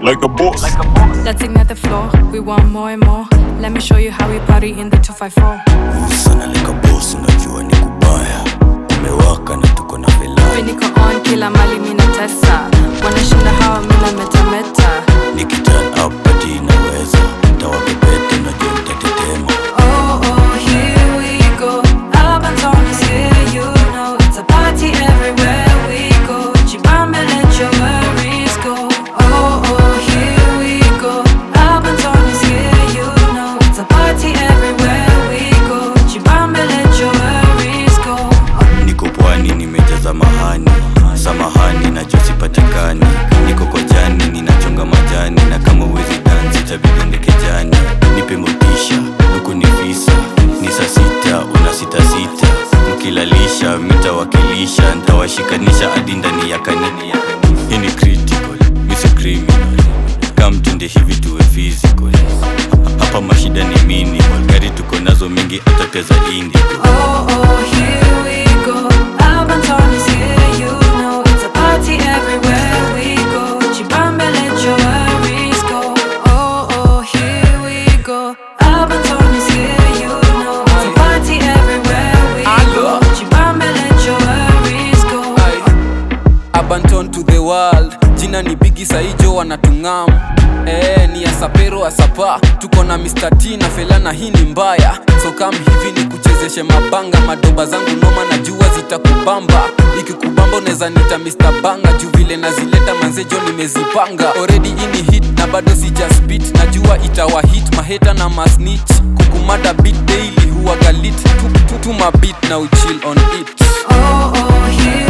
like a boss. Let's ignite the floor. We want more and more. Let me show you how we party in the 254. sana like a boss unajua ni kubaya umewaka na tuko na We velai niko on kila mali mina tesa. Wanashinda hawa mina metameta. nikiturn up pati inaweza tawapepete najua mtatetema Oh, oh, here we go. Urban Tone is here, you know. It's a party everywhere we go. Chibambe, let your worries go. Oh, oh, here we go. Urban Tone is here, you know. It's a party everywhere we go. Chibambe, let your worries go. niko pwani nimejaza mahani samahani najua sipatikani niko kojani ninachonga majani na kama uwezi dansi tabidende kejani nipe motisha huku ni visa ni saa sita una sita sita mkilalisha mitawakilisha ntawashikanisha hadi ndani ya kanini hii ni critical misi criminal kamtende hivi tuwe physical hapa mashida ni minimal gari tuko nazo mingi atateza indigo Oh, oh, here we go. Urban Tone is here, you know. It's a party everywhere we go. Chibambe, let your worries go. Oh, oh, here we go. Urban Tone is here, you know. It's a party everywhere we go. Chibambe, let your worries go. Abanton to the world jina ni bigi saijo wanatungam Eh, ni asapero asapa tuko na Mr. T na fela na hii ni mbaya so kam hivi ni kuchezeshe mabanga madoba zangu noma na jua zitakubamba ikikubamba unaweza nita Mr. Banga juu vile nazileta manzejo nimezipanga already ini hit na bado sija spit najua itawa hit maheta na masnitch kukumada beat daily huwa galit tu, tu, tu mabit na uchill on it Oh, oh, here